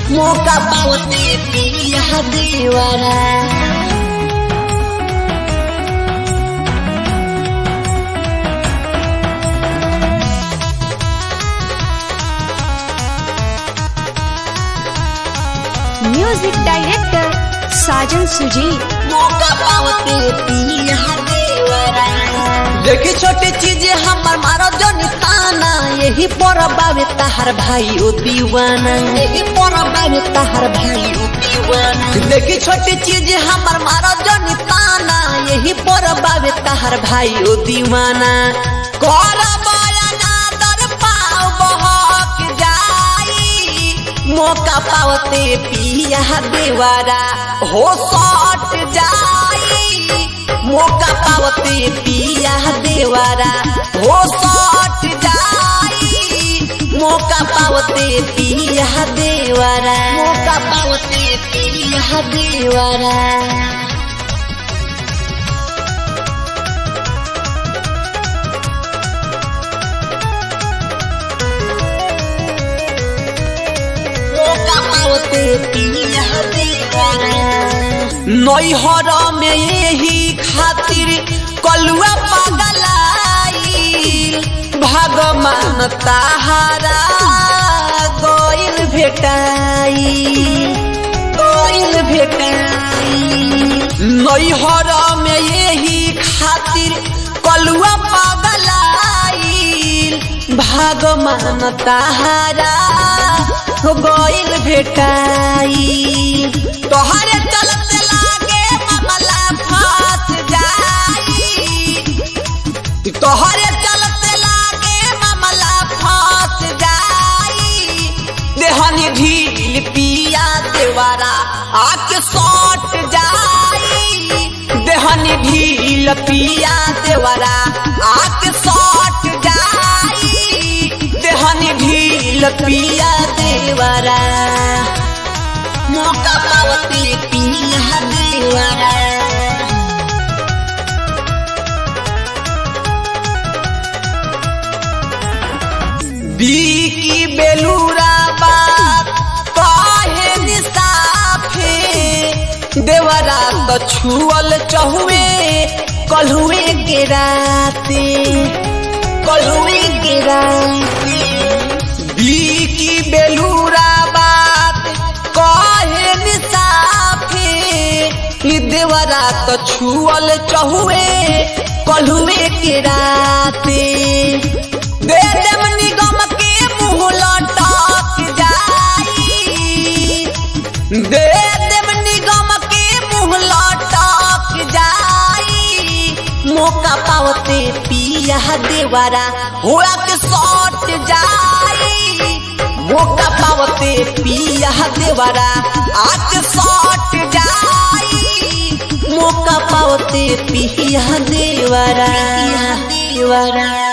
मौका पावते पिया देवरा म्यूजिक डायरेक्टर साजन सुजी मौका पावते पिया देवरा देखी छोटी चीज हमर मारो जनी ताना यही पर बाबे तहार भाई ओ दीवाना यही पर बाबे तहार भाई ओ दीवाना देखी छोटी चीज हमर मारो जनी ताना यही पर बाबे तहार भाई ओ दीवाना कर बयाना दर पाव बहक जाई मौका पावते पिया देवारा हो सट जाई मौका पावते पिया देवारा हो सट जाई मौका पावते पिया देवारा मौका पावते पिया देवारा मौका पावते पिया देवारा नैहर में यही खातिर कलुआ पगलाई भगवान ताहारा गइल भेटाई गइल भेटाई नैहर में यही खातिर कलुआ पगलाई भगवान ताहारा गइल भेटाई तोहरे चलते लागे मामला फंस जाई तोहरे चलते लागे मामला फंस जाई देहनी ढील पिया देवारा आके सट जाई देहनी ढील पिया देवारा आके सट जाई देहनी ढील पिया देवारा मौका पावती पिया देवारा बीकी बेलूरा बात काहे निसाफे देवरा तो छुअल चहुए कलहुए के राते कलहुए के राते बीकी बेलूरा बात काहे निसाफे ई देवरा तो छुअल चहुए कलहुए के राते दे देम निगम के मुंह लटक जाई दे देम निगम के मुंह लटक जाई मौका पावते पिया देवारा हुआ के सट जाई मौका पावते पिया देवारा आके सट जाई मौका पावते पिया देवारा देवारा